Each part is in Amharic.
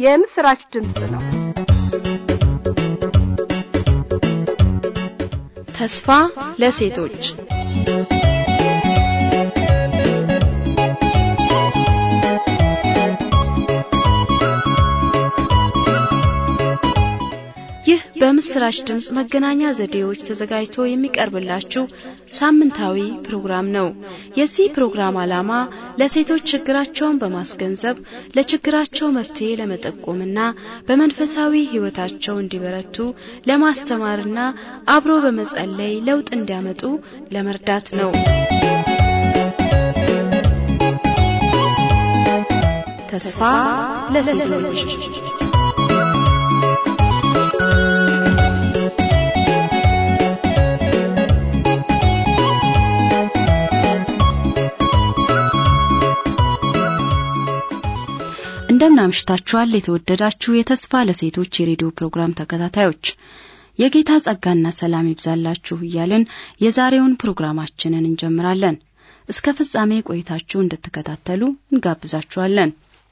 የምስራች ድምፅ ነው። ተስፋ ለሴቶች ይህ በምስራች ድምፅ መገናኛ ዘዴዎች ተዘጋጅቶ የሚቀርብላችሁ ሳምንታዊ ፕሮግራም ነው። የዚህ ፕሮግራም ዓላማ ለሴቶች ችግራቸውን በማስገንዘብ ለችግራቸው መፍትሄ ለመጠቆምና በመንፈሳዊ ሕይወታቸው እንዲበረቱ ለማስተማርና አብሮ በመጸለይ ለውጥ እንዲያመጡ ለመርዳት ነው። ተስፋ ለሴቶች እንደምን አምሽታችኋል የተወደዳችሁ የተስፋ ለሴቶች የሬዲዮ ፕሮግራም ተከታታዮች የጌታ ጸጋና ሰላም ይብዛላችሁ እያልን የዛሬውን ፕሮግራማችንን እንጀምራለን እስከ ፍጻሜ ቆይታችሁ እንድትከታተሉ እንጋብዛችኋለን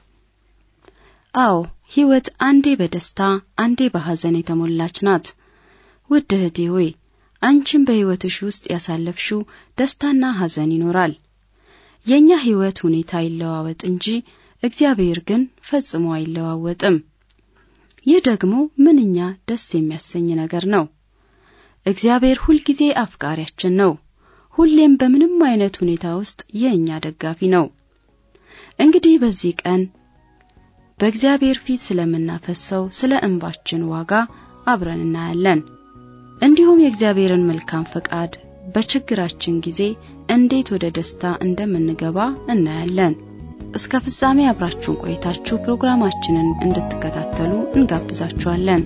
አዎ ሕይወት አንዴ በደስታ አንዴ በሐዘን የተሞላች ናት ውድ እህቴ ሆይ አንቺም በሕይወትሽ ውስጥ ያሳለፍሽው ደስታና ሐዘን ይኖራል የእኛ ሕይወት ሁኔታ ይለዋወጥ እንጂ እግዚአብሔር ግን ፈጽሞ አይለዋወጥም። ይህ ደግሞ ምንኛ ደስ የሚያሰኝ ነገር ነው። እግዚአብሔር ሁልጊዜ አፍቃሪያችን ነው። ሁሌም በምንም አይነት ሁኔታ ውስጥ የእኛ ደጋፊ ነው። እንግዲህ በዚህ ቀን በእግዚአብሔር ፊት ስለምናፈሰው ስለ እንባችን ዋጋ አብረን እናያለን። እንዲሁም የእግዚአብሔርን መልካም ፈቃድ በችግራችን ጊዜ እንዴት ወደ ደስታ እንደምንገባ እናያለን። እስከ ፍጻሜ አብራችሁን ቆይታችሁ ፕሮግራማችንን እንድትከታተሉ እንጋብዛችኋለን።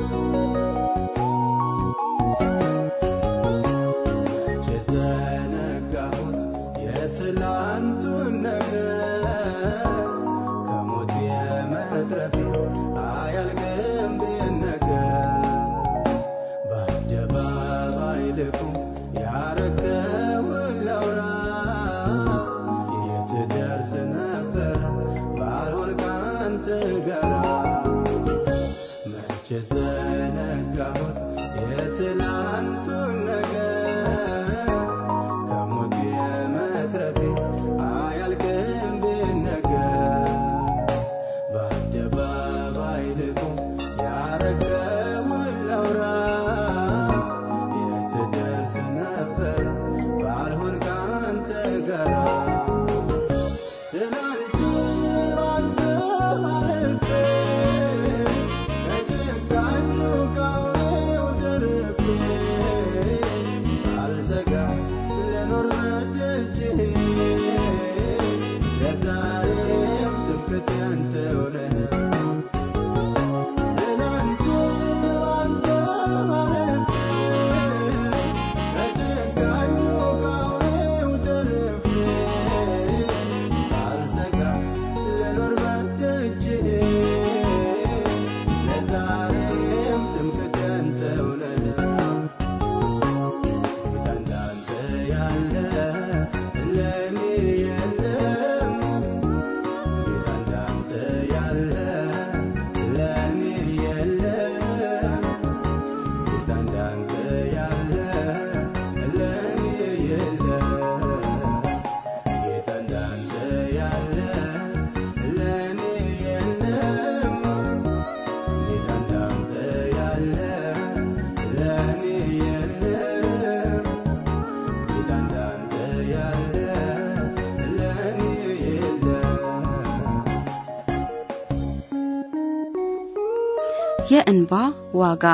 የዘነጋሁት የትላንቱን ነገር ከሞት የመትረፌ አያልቅም ቢነገር በአደባባይ ልቁም ያረገውን ላውራ የት ደርስ ነበር ባልሆን ካንተ ጋራ መቼ ዘነጋሁት የትላንቱን ነገር ከሞት የመትረፌ አያልቅም ቢነገር በአደባባይ ልቁም ያረገውን ላውራ የት ደርስ ነበር ባልሆን ካንተ ጋራ ትናንት ባንተ አልፌ ከጭካኙ ከአውሬው ደርቤ ሳልሰጋ ልኖር በደጅህ ለዛሬም ትምክህቴ አንተው ነህ። ትናንት ባንተ አልፌ ከጭካኙ ከአውሬው ደርቤ ሳልሰጋ ልኖር በደጅህ ለዛሬም ትምክህቴ አንተው ነህ። ጌታ እንዳንተ ያለ ለእኔ የለም። ጌታ እንዳንተ ያለ ለእኔ የለም። ጌታ እንዳንተ ያለ ለእኔ የለም። ጌታ እንዳንተ ያለ ለእኔ የለም። ጌታ እንዳንተ ያለ ለእኔ የለም። ጌታ እንዳንተ ያለ ለእኔ የለም። የእንባ ዋጋ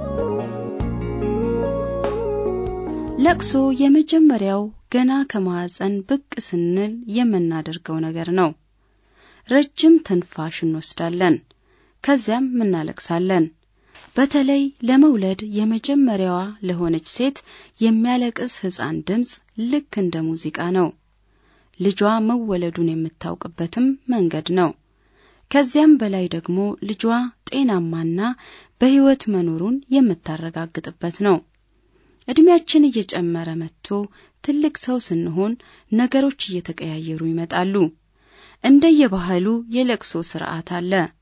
ለቅሶ የመጀመሪያው ገና ከማህፀን ብቅ ስንል የምናደርገው ነገር ነው። ረጅም ትንፋሽ እንወስዳለን፣ ከዚያም እናለቅሳለን። በተለይ ለመውለድ የመጀመሪያዋ ለሆነች ሴት የሚያለቅስ ሕፃን ድምፅ ልክ እንደ ሙዚቃ ነው። ልጇ መወለዱን የምታውቅበትም መንገድ ነው። ከዚያም በላይ ደግሞ ልጇ ጤናማና በሕይወት መኖሩን የምታረጋግጥበት ነው። እድሜያችን እየጨመረ መጥቶ ትልቅ ሰው ስንሆን ነገሮች እየተቀያየሩ ይመጣሉ። እንደየባህሉ የለቅሶ ስርዓት አለ።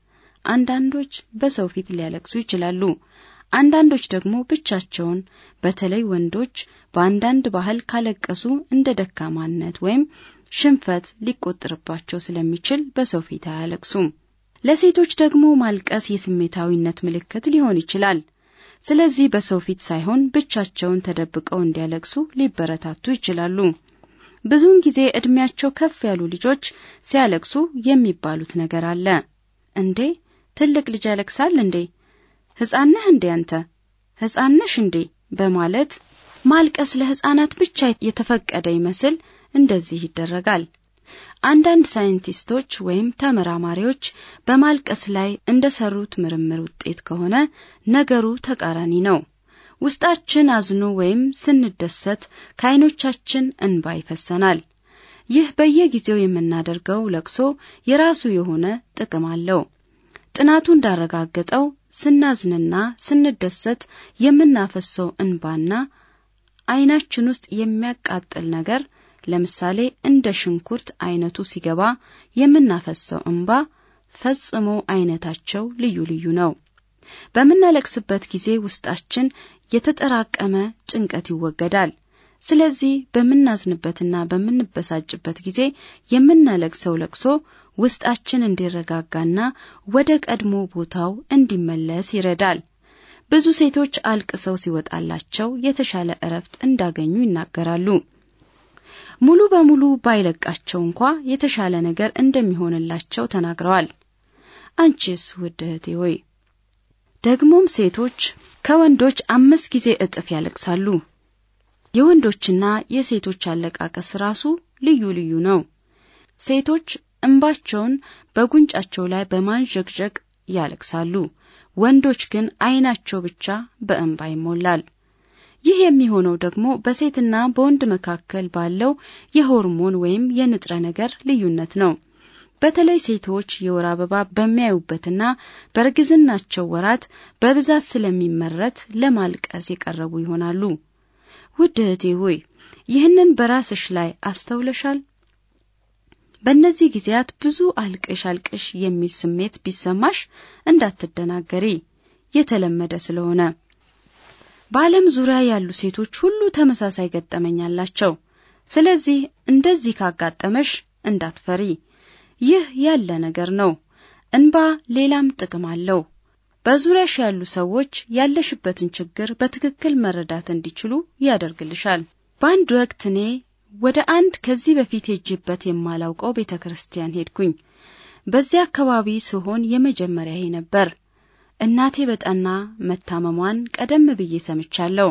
አንዳንዶች በሰው ፊት ሊያለቅሱ ይችላሉ። አንዳንዶች ደግሞ ብቻቸውን፣ በተለይ ወንዶች በአንዳንድ ባህል ካለቀሱ እንደ ደካማነት ወይም ሽንፈት ሊቆጠርባቸው ስለሚችል በሰው ፊት አያለቅሱም። ለሴቶች ደግሞ ማልቀስ የስሜታዊነት ምልክት ሊሆን ይችላል። ስለዚህ በሰው ፊት ሳይሆን ብቻቸውን ተደብቀው እንዲያለቅሱ ሊበረታቱ ይችላሉ። ብዙውን ጊዜ ዕድሜያቸው ከፍ ያሉ ልጆች ሲያለቅሱ የሚባሉት ነገር አለ። እንዴ ትልቅ ልጅ ያለቅሳል እንዴ? ሕፃን ነህ እንዴ አንተ? ሕፃን ነሽ እንዴ? በማለት ማልቀስ ለሕፃናት ብቻ የተፈቀደ ይመስል እንደዚህ ይደረጋል። አንዳንድ ሳይንቲስቶች ወይም ተመራማሪዎች በማልቀስ ላይ እንደሰሩት ምርምር ውጤት ከሆነ ነገሩ ተቃራኒ ነው። ውስጣችን አዝኖ ወይም ስንደሰት ከዓይኖቻችን እንባ ይፈሰናል። ይህ በየጊዜው የምናደርገው ለቅሶ የራሱ የሆነ ጥቅም አለው። ጥናቱ እንዳረጋገጠው ስናዝንና ስንደሰት የምናፈሰው እንባና ዓይናችን ውስጥ የሚያቃጥል ነገር ለምሳሌ እንደ ሽንኩርት አይነቱ ሲገባ የምናፈሰው እንባ ፈጽሞ አይነታቸው ልዩ ልዩ ነው። በምናለቅስበት ጊዜ ውስጣችን የተጠራቀመ ጭንቀት ይወገዳል። ስለዚህ በምናዝንበትና በምንበሳጭበት ጊዜ የምናለቅሰው ለቅሶ ውስጣችን እንዲረጋጋና ወደ ቀድሞ ቦታው እንዲመለስ ይረዳል። ብዙ ሴቶች አልቅሰው ሲወጣላቸው የተሻለ እረፍት እንዳገኙ ይናገራሉ። ሙሉ በሙሉ ባይለቃቸው እንኳ የተሻለ ነገር እንደሚሆንላቸው ተናግረዋል። አንቺስ ውድ እህቴ ሆይ ደግሞም ሴቶች ከወንዶች አምስት ጊዜ እጥፍ ያለቅሳሉ። የወንዶችና የሴቶች አለቃቀስ ራሱ ልዩ ልዩ ነው። ሴቶች እንባቸውን በጉንጫቸው ላይ በማንዠግዠግ ያለቅሳሉ። ወንዶች ግን ዓይናቸው ብቻ በእንባ ይሞላል። ይህ የሚሆነው ደግሞ በሴትና በወንድ መካከል ባለው የሆርሞን ወይም የንጥረ ነገር ልዩነት ነው። በተለይ ሴቶች የወር አበባ በሚያዩበትና በእርግዝናቸው ወራት በብዛት ስለሚመረት ለማልቀስ የቀረቡ ይሆናሉ። ውድ እህቴ ሆይ ይህንን በራስሽ ላይ አስተውለሻል? በእነዚህ ጊዜያት ብዙ አልቅሽ አልቅሽ የሚል ስሜት ቢሰማሽ እንዳትደናገሪ፣ የተለመደ ስለሆነ። በዓለም ዙሪያ ያሉ ሴቶች ሁሉ ተመሳሳይ ገጠመኝ አላቸው። ስለዚህ እንደዚህ ካጋጠመሽ እንዳትፈሪ፣ ይህ ያለ ነገር ነው። እንባ ሌላም ጥቅም አለው። በዙሪያሽ ያሉ ሰዎች ያለሽበትን ችግር በትክክል መረዳት እንዲችሉ ያደርግልሻል። በአንድ ወቅት እኔ ወደ አንድ ከዚህ በፊት ሄጅበት የማላውቀው ቤተ ክርስቲያን ሄድኩኝ። በዚያ አካባቢ ስሆን የመጀመሪያዬ ነበር። እናቴ በጠና መታመሟን ቀደም ብዬ ሰምቻለሁ።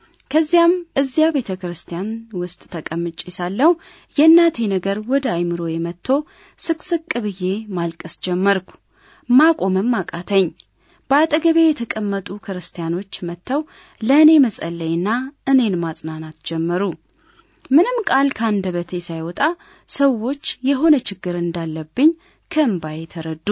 ከዚያም እዚያ ቤተ ክርስቲያን ውስጥ ተቀምጬ ሳለሁ የእናቴ ነገር ወደ አይምሮዬ መጥቶ ስቅስቅ ብዬ ማልቀስ ጀመርኩ። ማቆምም አቃተኝ። በአጠገቤ የተቀመጡ ክርስቲያኖች መጥተው ለእኔ መጸለይና እኔን ማጽናናት ጀመሩ። ምንም ቃል ከአንደበቴ ሳይወጣ ሰዎች የሆነ ችግር እንዳለብኝ ከእምባዬ ተረዱ።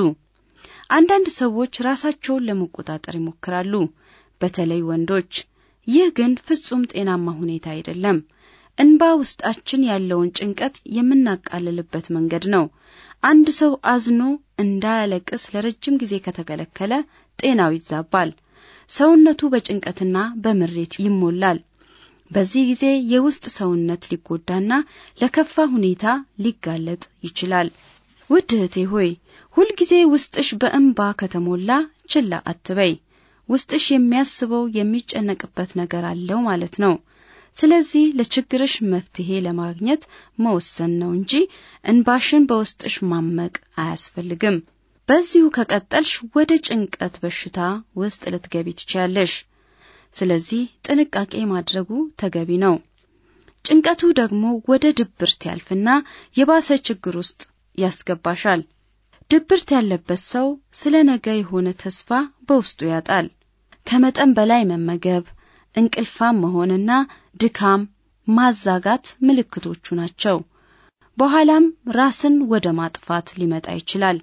አንዳንድ ሰዎች ራሳቸውን ለመቆጣጠር ይሞክራሉ፣ በተለይ ወንዶች። ይህ ግን ፍጹም ጤናማ ሁኔታ አይደለም። እንባ ውስጣችን ያለውን ጭንቀት የምናቃልልበት መንገድ ነው። አንድ ሰው አዝኖ እንዳያለቅስ ለረጅም ጊዜ ከተከለከለ ጤናው ይዛባል። ሰውነቱ በጭንቀትና በምሬት ይሞላል። በዚህ ጊዜ የውስጥ ሰውነት ሊጎዳና ለከፋ ሁኔታ ሊጋለጥ ይችላል። ውድ እህቴ ሆይ ሁልጊዜ ውስጥሽ በእንባ ከተሞላ ችላ አትበይ። ውስጥሽ የሚያስበው የሚጨነቅበት ነገር አለው ማለት ነው። ስለዚህ ለችግርሽ መፍትሄ ለማግኘት መወሰን ነው እንጂ እንባሽን በውስጥሽ ማመቅ አያስፈልግም። በዚሁ ከቀጠልሽ ወደ ጭንቀት በሽታ ውስጥ ልትገቢ ትችያለሽ። ስለዚህ ጥንቃቄ ማድረጉ ተገቢ ነው። ጭንቀቱ ደግሞ ወደ ድብርት ያልፍና የባሰ ችግር ውስጥ ያስገባሻል። ድብርት ያለበት ሰው ስለ ነገ የሆነ ተስፋ በውስጡ ያጣል። ከመጠን በላይ መመገብ፣ እንቅልፋም መሆንና ድካም፣ ማዛጋት ምልክቶቹ ናቸው። በኋላም ራስን ወደ ማጥፋት ሊመጣ ይችላል።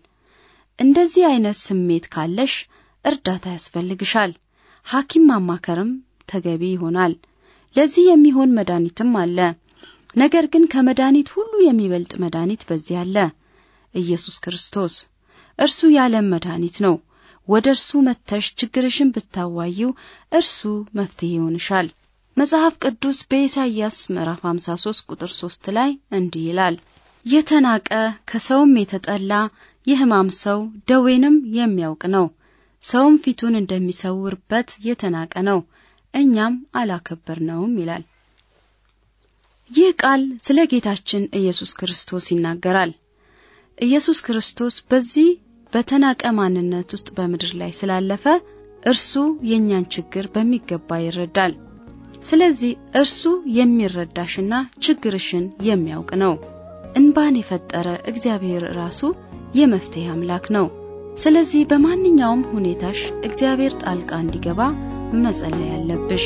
እንደዚህ አይነት ስሜት ካለሽ እርዳታ ያስፈልግሻል። ሐኪም ማማከርም ተገቢ ይሆናል። ለዚህ የሚሆን መድኃኒትም አለ። ነገር ግን ከመድኃኒት ሁሉ የሚበልጥ መድኃኒት በዚህ አለ፣ ኢየሱስ ክርስቶስ። እርሱ የዓለም መድኃኒት ነው። ወደ እርሱ መጥተሽ ችግርሽን ብታዋዪው እርሱ መፍትሄ ይሆንሻል። መጽሐፍ ቅዱስ በኢሳይያስ ምዕራፍ 53 ቁጥር 3 ላይ እንዲህ ይላል፣ የተናቀ ከሰውም የተጠላ የሕማም ሰው ደዌንም የሚያውቅ ነው። ሰውም ፊቱን እንደሚሰውርበት የተናቀ ነው፣ እኛም አላከበርነውም ይላል። ይህ ቃል ስለ ጌታችን ኢየሱስ ክርስቶስ ይናገራል። ኢየሱስ ክርስቶስ በዚህ በተናቀ ማንነት ውስጥ በምድር ላይ ስላለፈ እርሱ የእኛን ችግር በሚገባ ይረዳል። ስለዚህ እርሱ የሚረዳሽና ችግርሽን የሚያውቅ ነው። እንባን የፈጠረ እግዚአብሔር ራሱ የመፍትሄ አምላክ ነው። ስለዚህ በማንኛውም ሁኔታሽ እግዚአብሔር ጣልቃ እንዲገባ መጸለይ አለብሽ።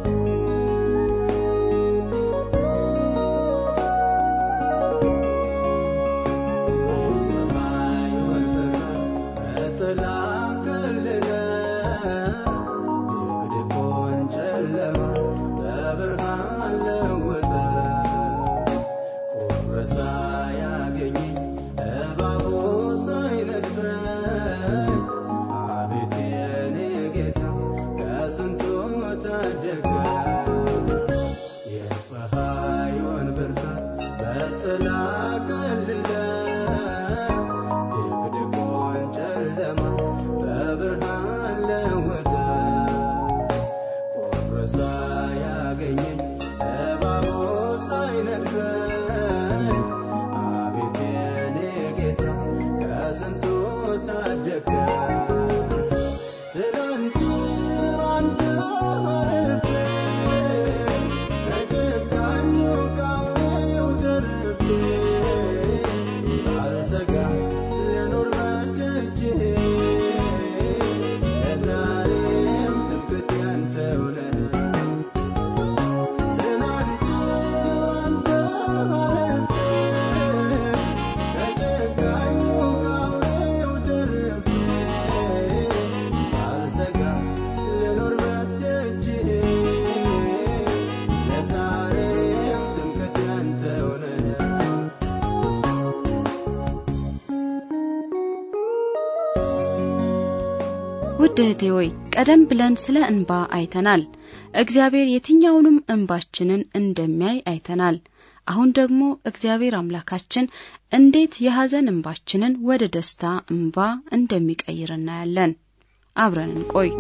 ውድ እህቴ ሆይ ቀደም ብለን ስለ እንባ አይተናል። እግዚአብሔር የትኛውንም እንባችንን እንደሚያይ አይተናል። አሁን ደግሞ እግዚአብሔር አምላካችን እንዴት የሐዘን እንባችንን ወደ ደስታ እንባ እንደሚቀይር እናያለን። አብረን እንቆይ።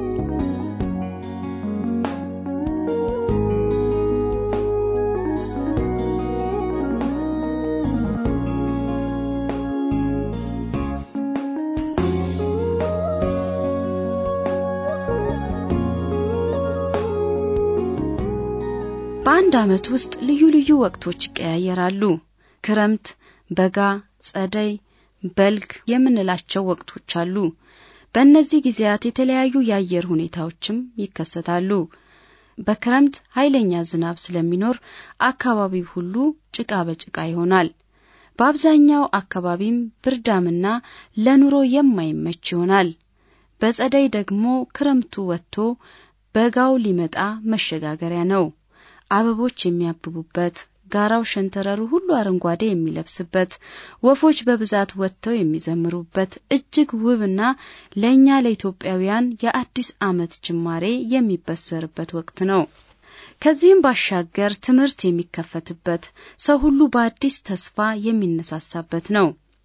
በአንድ ዓመት ውስጥ ልዩ ልዩ ወቅቶች ይቀያየራሉ። ክረምት፣ በጋ፣ ጸደይ፣ በልግ የምንላቸው ወቅቶች አሉ። በእነዚህ ጊዜያት የተለያዩ የአየር ሁኔታዎችም ይከሰታሉ። በክረምት ኃይለኛ ዝናብ ስለሚኖር አካባቢው ሁሉ ጭቃ በጭቃ ይሆናል። በአብዛኛው አካባቢም ብርዳምና ለኑሮ የማይመች ይሆናል። በጸደይ ደግሞ ክረምቱ ወጥቶ በጋው ሊመጣ መሸጋገሪያ ነው። አበቦች የሚያብቡበት፣ ጋራው ሸንተረሩ ሁሉ አረንጓዴ የሚለብስበት፣ ወፎች በብዛት ወጥተው የሚዘምሩበት እጅግ ውብና ለእኛ ለኢትዮጵያውያን የአዲስ ዓመት ጅማሬ የሚበሰርበት ወቅት ነው። ከዚህም ባሻገር ትምህርት የሚከፈትበት፣ ሰው ሁሉ በአዲስ ተስፋ የሚነሳሳበት ነው።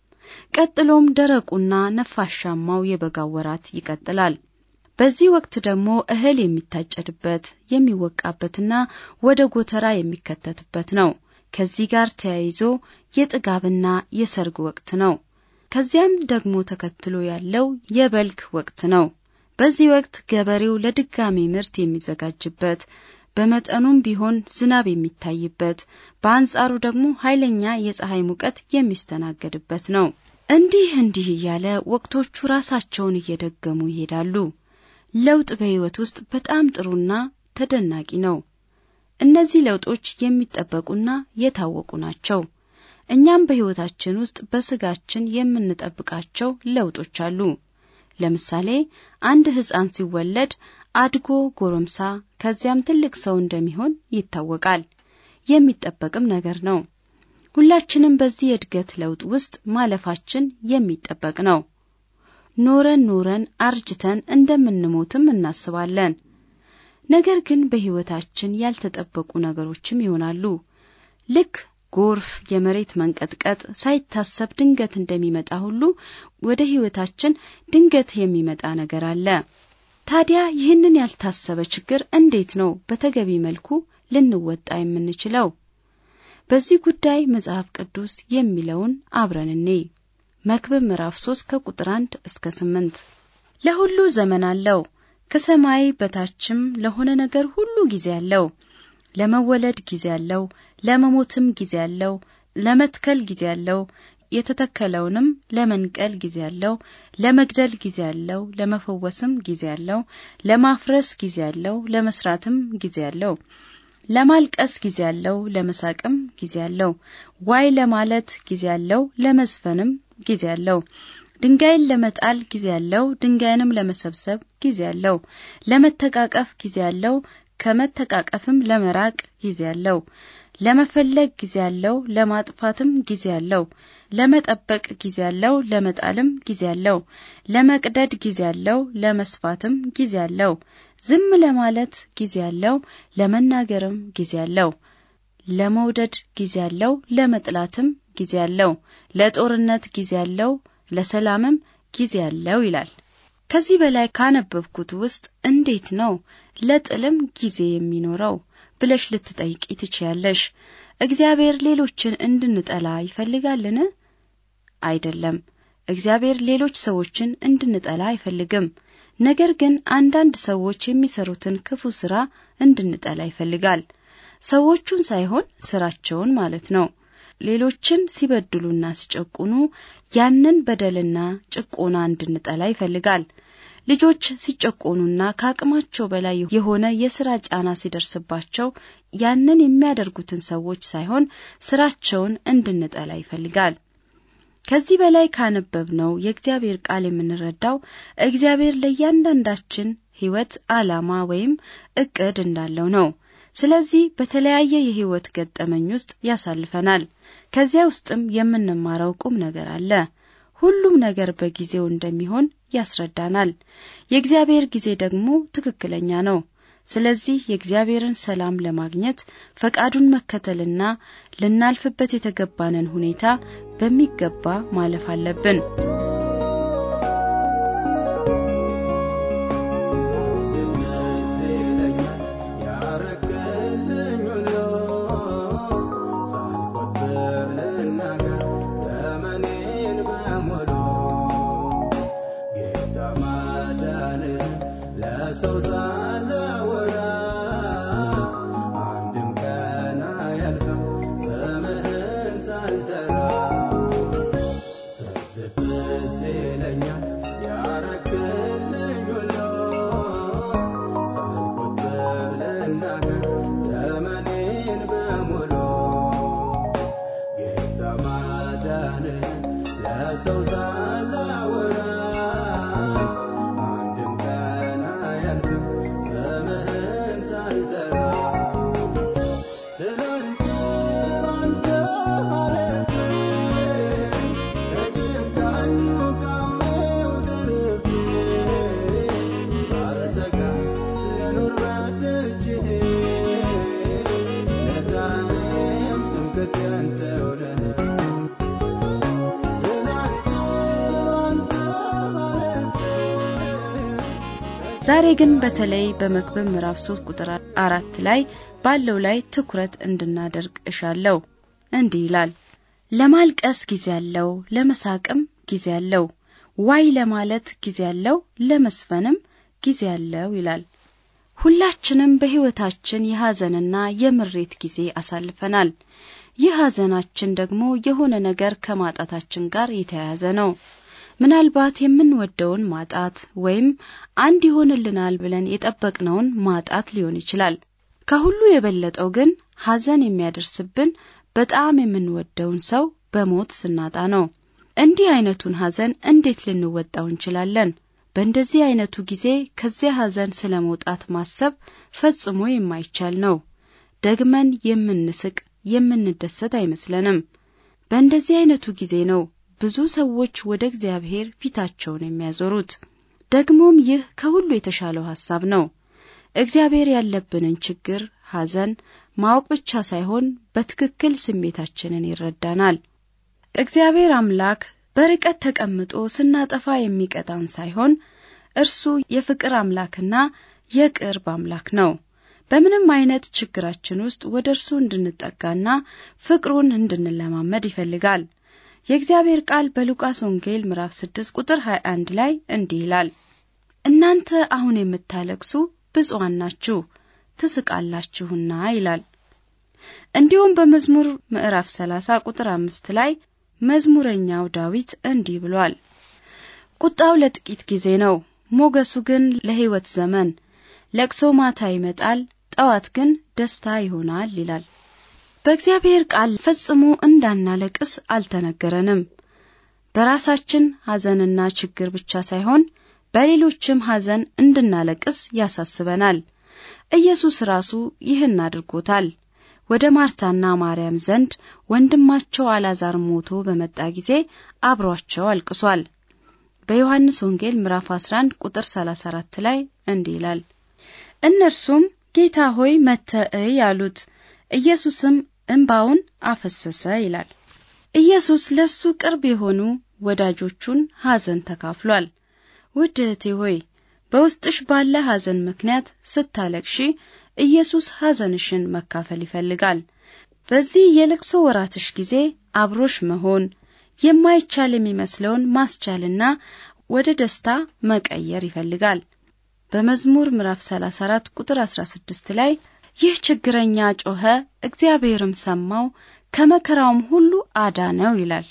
ቀጥሎም ደረቁና ነፋሻማው የበጋው ወራት ይቀጥላል። በዚህ ወቅት ደግሞ እህል የሚታጨድበት የሚወቃበትና ወደ ጎተራ የሚከተትበት ነው። ከዚህ ጋር ተያይዞ የጥጋብና የሰርግ ወቅት ነው። ከዚያም ደግሞ ተከትሎ ያለው የበልግ ወቅት ነው። በዚህ ወቅት ገበሬው ለድጋሚ ምርት የሚዘጋጅበት በመጠኑም ቢሆን ዝናብ የሚታይበት፣ በአንጻሩ ደግሞ ኃይለኛ የፀሐይ ሙቀት የሚስተናገድበት ነው። እንዲህ እንዲህ እያለ ወቅቶቹ ራሳቸውን እየደገሙ ይሄዳሉ። ለውጥ በሕይወት ውስጥ በጣም ጥሩና ተደናቂ ነው። እነዚህ ለውጦች የሚጠበቁና የታወቁ ናቸው። እኛም በሕይወታችን ውስጥ በስጋችን የምንጠብቃቸው ለውጦች አሉ። ለምሳሌ አንድ ሕፃን ሲወለድ አድጎ ጎረምሳ ከዚያም ትልቅ ሰው እንደሚሆን ይታወቃል። የሚጠበቅም ነገር ነው። ሁላችንም በዚህ የእድገት ለውጥ ውስጥ ማለፋችን የሚጠበቅ ነው። ኖረን ኖረን አርጅተን እንደምንሞትም እናስባለን። ነገር ግን በሕይወታችን ያልተጠበቁ ነገሮችም ይሆናሉ። ልክ ጎርፍ፣ የመሬት መንቀጥቀጥ ሳይታሰብ ድንገት እንደሚመጣ ሁሉ ወደ ሕይወታችን ድንገት የሚመጣ ነገር አለ። ታዲያ ይህንን ያልታሰበ ችግር እንዴት ነው በተገቢ መልኩ ልንወጣ የምንችለው? በዚህ ጉዳይ መጽሐፍ ቅዱስ የሚለውን አብረን እኔ መክብብ ምዕራፍ 3 ከቁጥር 1 እስከ 8 ለሁሉ ዘመን አለው ከሰማይ በታችም ለሆነ ነገር ሁሉ ጊዜ አለው። ለመወለድ ጊዜ አለው፣ ለመሞትም ጊዜ አለው፣ ለመትከል ጊዜ አለው፣ የተተከለውንም ለመንቀል ጊዜ አለው፣ ለመግደል ጊዜ አለው፣ ለመፈወስም ጊዜ አለው፣ ለማፍረስ ጊዜ አለው፣ ለመስራትም ጊዜ አለው፣ ለማልቀስ ጊዜ አለው፣ ለመሳቅም ጊዜ አለው፣ ዋይ ለማለት ጊዜ አለው፣ ለመዝፈንም ጊዜ አለው። ድንጋይን ለመጣል ጊዜ አለው፣ ድንጋይንም ለመሰብሰብ ጊዜ አለው። ለመተቃቀፍ ጊዜ አለው፣ ከመተቃቀፍም ለመራቅ ጊዜ አለው። ለመፈለግ ጊዜ አለው፣ ለማጥፋትም ጊዜ አለው። ለመጠበቅ ጊዜ አለው፣ ለመጣልም ጊዜ አለው። ለመቅደድ ጊዜ አለው፣ ለመስፋትም ጊዜ አለው። ዝም ለማለት ጊዜ አለው፣ ለመናገርም ጊዜ አለው። ለመውደድ ጊዜ አለው፣ ለመጥላትም ጊዜ አለው። ለጦርነት ጊዜ አለው ለሰላምም ጊዜ አለው ይላል። ከዚህ በላይ ካነበብኩት ውስጥ እንዴት ነው ለጥልም ጊዜ የሚኖረው ብለሽ ልትጠይቂ ትችያለሽ። እግዚአብሔር ሌሎችን እንድንጠላ ይፈልጋልን? አይደለም። እግዚአብሔር ሌሎች ሰዎችን እንድንጠላ አይፈልግም። ነገር ግን አንዳንድ ሰዎች የሚሰሩትን ክፉ ስራ እንድንጠላ ይፈልጋል። ሰዎቹን ሳይሆን ስራቸውን ማለት ነው። ሌሎችን ሲበድሉና ሲጨቁኑ ያንን በደልና ጭቆና እንድንጠላ ይፈልጋል። ልጆች ሲጨቆኑና ከአቅማቸው በላይ የሆነ የስራ ጫና ሲደርስባቸው ያንን የሚያደርጉትን ሰዎች ሳይሆን ስራቸውን እንድንጠላ ይፈልጋል። ከዚህ በላይ ካነበብነው የእግዚአብሔር ቃል የምንረዳው እግዚአብሔር ለእያንዳንዳችን ሕይወት ዓላማ ወይም እቅድ እንዳለው ነው። ስለዚህ በተለያየ የሕይወት ገጠመኝ ውስጥ ያሳልፈናል። ከዚያ ውስጥም የምንማረው ቁም ነገር አለ። ሁሉም ነገር በጊዜው እንደሚሆን ያስረዳናል። የእግዚአብሔር ጊዜ ደግሞ ትክክለኛ ነው። ስለዚህ የእግዚአብሔርን ሰላም ለማግኘት ፈቃዱን መከተልና ልናልፍበት የተገባንን ሁኔታ በሚገባ ማለፍ አለብን። ዛሬ ግን በተለይ በመክብብ ምዕራፍ 3 ቁጥር አራት ላይ ባለው ላይ ትኩረት እንድናደርግ እሻለሁ። እንዲህ ይላል፣ ለማልቀስ ጊዜ አለው፣ ለመሳቅም ጊዜ አለው፣ ዋይ ለማለት ጊዜ አለው፣ ለመስፈንም ጊዜ አለው ይላል። ሁላችንም በሕይወታችን የሐዘንና የምሬት ጊዜ አሳልፈናል። ይህ ሐዘናችን ደግሞ የሆነ ነገር ከማጣታችን ጋር የተያያዘ ነው። ምናልባት የምንወደውን ማጣት ወይም አንድ ይሆንልናል ብለን የጠበቅነውን ማጣት ሊሆን ይችላል። ከሁሉ የበለጠው ግን ሐዘን የሚያደርስብን በጣም የምንወደውን ሰው በሞት ስናጣ ነው። እንዲህ አይነቱን ሐዘን እንዴት ልንወጣው እንችላለን? በእንደዚህ አይነቱ ጊዜ ከዚያ ሐዘን ስለ መውጣት ማሰብ ፈጽሞ የማይቻል ነው። ደግመን የምንስቅ የምንደሰት አይመስለንም። በእንደዚህ አይነቱ ጊዜ ነው ብዙ ሰዎች ወደ እግዚአብሔር ፊታቸውን የሚያዞሩት። ደግሞም ይህ ከሁሉ የተሻለው ሐሳብ ነው። እግዚአብሔር ያለብንን ችግር፣ ሐዘን ማወቅ ብቻ ሳይሆን በትክክል ስሜታችንን ይረዳናል። እግዚአብሔር አምላክ በርቀት ተቀምጦ ስናጠፋ የሚቀጣን ሳይሆን እርሱ የፍቅር አምላክና የቅርብ አምላክ ነው። በምንም አይነት ችግራችን ውስጥ ወደ እርሱ እንድንጠጋና ፍቅሩን እንድንለማመድ ይፈልጋል። የእግዚአብሔር ቃል በሉቃስ ወንጌል ምዕራፍ 6 ቁጥር 21 ላይ እንዲህ ይላል፣ እናንተ አሁን የምታለቅሱ ብፁዓን ናችሁ ትስቃላችሁና ይላል። እንዲሁም በመዝሙር ምዕራፍ 30 ቁጥር አምስት ላይ መዝሙረኛው ዳዊት እንዲህ ብሏል፣ ቁጣው ለጥቂት ጊዜ ነው፣ ሞገሱ ግን ለሕይወት ዘመን። ለቅሶ ማታ ይመጣል፣ ጠዋት ግን ደስታ ይሆናል ይላል። በእግዚአብሔር ቃል ፈጽሞ እንዳናለቅስ አልተነገረንም። በራሳችን ሐዘንና ችግር ብቻ ሳይሆን በሌሎችም ሐዘን እንድናለቅስ ያሳስበናል። ኢየሱስ ራሱ ይህን አድርጎታል። ወደ ማርታና ማርያም ዘንድ ወንድማቸው አልዓዛር ሞቶ በመጣ ጊዜ አብሯቸው አልቅሷል። በዮሐንስ ወንጌል ምዕራፍ 11 ቁጥር 34 ላይ እንዲህ ይላል፣ እነርሱም ጌታ ሆይ መጥተህ እይ አሉት። ኢየሱስም እንባውን አፈሰሰ ይላል። ኢየሱስ ለሱ ቅርብ የሆኑ ወዳጆቹን ሐዘን ተካፍሏል። ውድ እህቴ ሆይ በውስጥሽ ባለ ሐዘን ምክንያት ስታለቅሺ ኢየሱስ ሐዘንሽን መካፈል ይፈልጋል። በዚህ የለቅሶ ወራትሽ ጊዜ አብሮሽ መሆን የማይቻል የሚመስለውን ማስቻልና ወደ ደስታ መቀየር ይፈልጋል። በመዝሙር ምዕራፍ 34 ቁጥር 16 ላይ ይህ ችግረኛ ጮኸ፣ እግዚአብሔርም ሰማው፣ ከመከራውም ሁሉ አዳነው ይላል።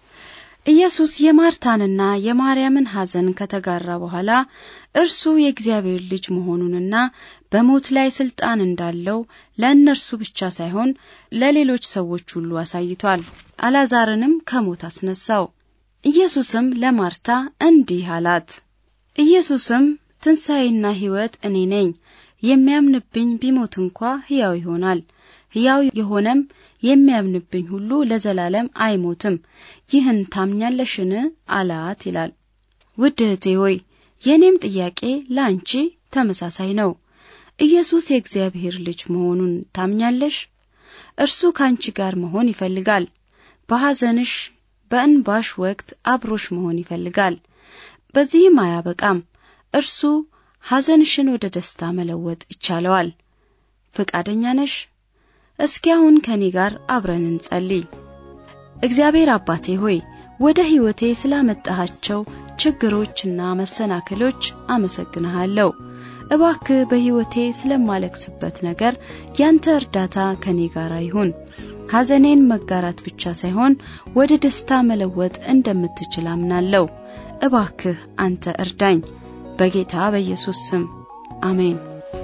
ኢየሱስ የማርታንና የማርያምን ሐዘን ከተጋራ በኋላ እርሱ የእግዚአብሔር ልጅ መሆኑንና በሞት ላይ ስልጣን እንዳለው ለእነርሱ ብቻ ሳይሆን ለሌሎች ሰዎች ሁሉ አሳይቷል። አልዓዛርንም ከሞት አስነሳው። ኢየሱስም ለማርታ እንዲህ አላት። ኢየሱስም ትንሣኤና ሕይወት እኔ ነኝ፣ የሚያምንብኝ ቢሞት እንኳ ሕያው ይሆናል ሕያው የሆነም የሚያምንብኝ ሁሉ ለዘላለም አይሞትም። ይህን ታምኛለሽን? አላት ይላል። ውድ እህቴ ሆይ የእኔም ጥያቄ ለአንቺ ተመሳሳይ ነው። ኢየሱስ የእግዚአብሔር ልጅ መሆኑን ታምኛለሽ? እርሱ ከአንቺ ጋር መሆን ይፈልጋል። በሐዘንሽ በእንባሽ ወቅት አብሮሽ መሆን ይፈልጋል። በዚህም አያበቃም። እርሱ ሐዘንሽን ወደ ደስታ መለወጥ ይቻለዋል። ፈቃደኛ ነሽ? እስኪ አሁን ከኔ ጋር አብረን እንጸልይ። እግዚአብሔር አባቴ ሆይ ወደ ሕይወቴ ስላመጣሃቸው ችግሮችና መሰናክሎች አመሰግንሃለሁ። እባክህ በሕይወቴ ስለማለቅስበት ነገር ያንተ እርዳታ ከኔ ጋር ይሁን። ሐዘኔን መጋራት ብቻ ሳይሆን ወደ ደስታ መለወጥ እንደምትችል አምናለሁ። እባክህ አንተ እርዳኝ። በጌታ በኢየሱስ ስም አሜን።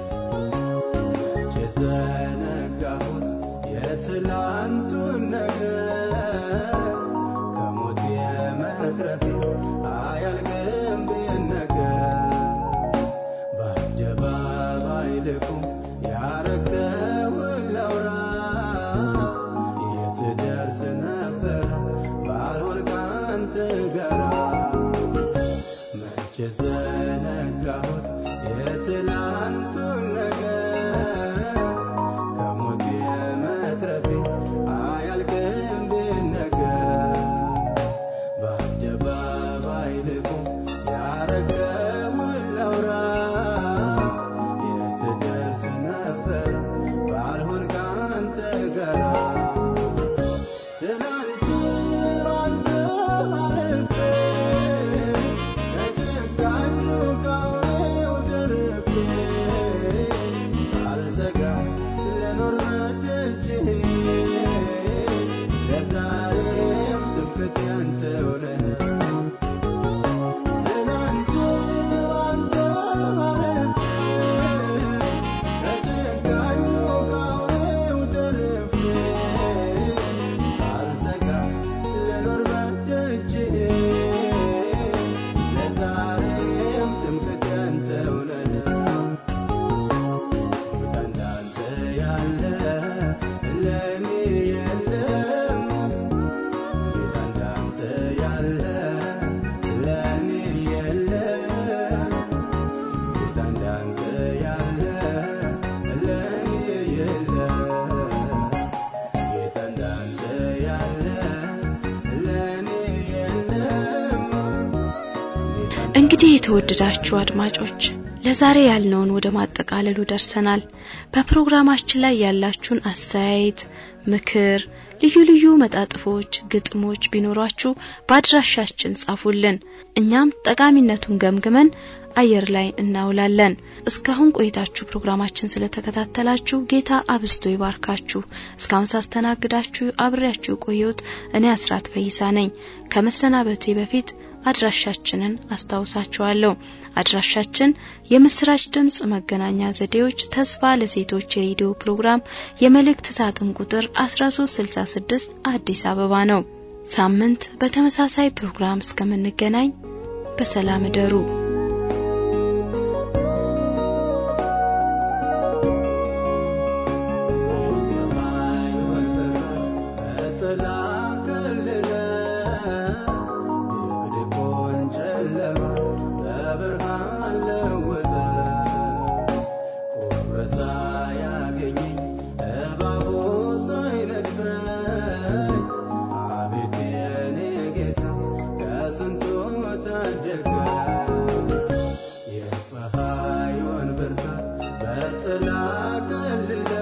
የዘነጋሁት የትላንቱን ነገር ከሞት የመትረፌ አያልቅም ብነገር በአደባባይ ልቁም ያረገውን ላውራ የት ደርስ ነበር ባልሆን ካንተ ጋራ መቼ ዘነጋሁት የትላንቱን ነገር ከሞት የመትረፌ አያልቅም ብነገር በአደባባይ ልቁም ያረገውን ላውራ የት ደርስ ነበር ባልሆን ካንተ ጋራ ትናንት ባንተ አልፌ ከጭካኙ ከአውሬው ደርቤ ሳልሰጋ ልኖር በደጅህ ለዛሬም ትምክህቴ አንተው ነህ። ትናንት ባንተ አልፌ ከጭካኙ ከአውሬው ደርቤ እንግዲህ የተወደዳችሁ አድማጮች ለዛሬ ያልነውን ወደ ማጠቃለሉ ደርሰናል። በፕሮግራማችን ላይ ያላችሁን አስተያየት፣ ምክር፣ ልዩ ልዩ መጣጥፎች፣ ግጥሞች ቢኖሯችሁ በአድራሻችን ጻፉልን። እኛም ጠቃሚነቱን ገምግመን አየር ላይ እናውላለን። እስካሁን ቆይታችሁ ፕሮግራማችን ስለተከታተላችሁ ጌታ አብስቶ ይባርካችሁ። እስካሁን ሳስተናግዳችሁ አብሬያችሁ ቆየሁት እኔ አስራት ፈይሳ ነኝ። ከመሰናበቴ በፊት አድራሻችንን አስታውሳችኋለሁ። አድራሻችን የምስራች ድምጽ መገናኛ ዘዴዎች ተስፋ ለሴቶች የሬዲዮ ፕሮግራም የመልእክት ሳጥን ቁጥር 1366 አዲስ አበባ ነው። ሳምንት በተመሳሳይ ፕሮግራም እስከምንገናኝ በሰላም እደሩ። የሰማዩን ብርሃን በጥላ ከለለ፣ ድቅድቁን ጨለማ በብርሃን ለወጠ። ቁር ሳያገኘኝ እባቡ ሳይነድፈኝ፣ አቤት የኔ ጌታ ከስንቱ ታደገኝ። የፀሐዩን ብርሃን በጥላ ከልለ